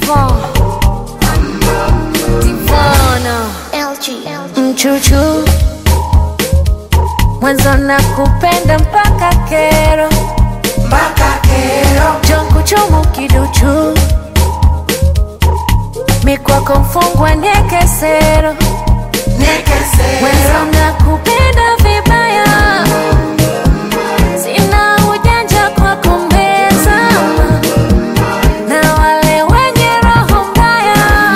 Divon Divona LG. mchuchu mwanzo na kupenda mpaka kero mpaka kero jongo chomo kiduchu mikwako mfungwa nekesero nekesero mwanzo na kupenda vibaya sina ujanja kwa kumbezama na wale wenye roho mbaya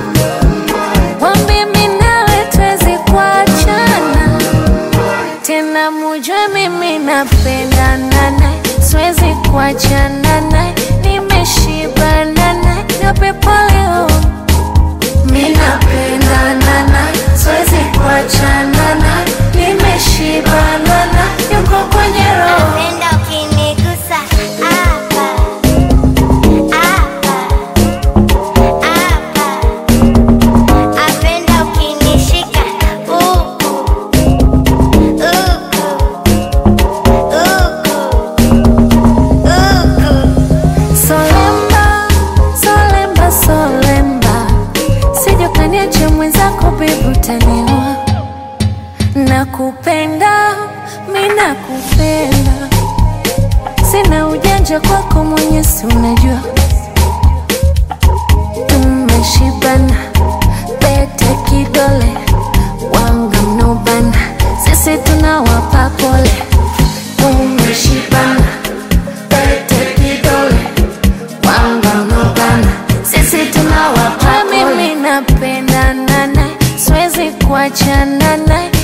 wambi minawe twezi kuachana tena mujue mimi napendana naye siwezi kuachana naye nimeshibana naye niwape pole oh. mi napendana naye siwezi kuachana naye nimeshibana naye yuko kwenye roho Penda ukinigusa hapa hapa hapa, apenda ukinishika huku huku huku huku. Solemba, solemba, solemba, sije ukaniacha mwenzako bibi, utaniua. Nakupenda, mi nakupenda, sina ujanja kwako, mwenye si unajua. Tumeshibana, pete kidole, wanga mnobana, sisi tunawapa pole. Tumeshibana, pete kidole wangamugana sisi tunawapa mimi napendana naye siwezi kuachana naye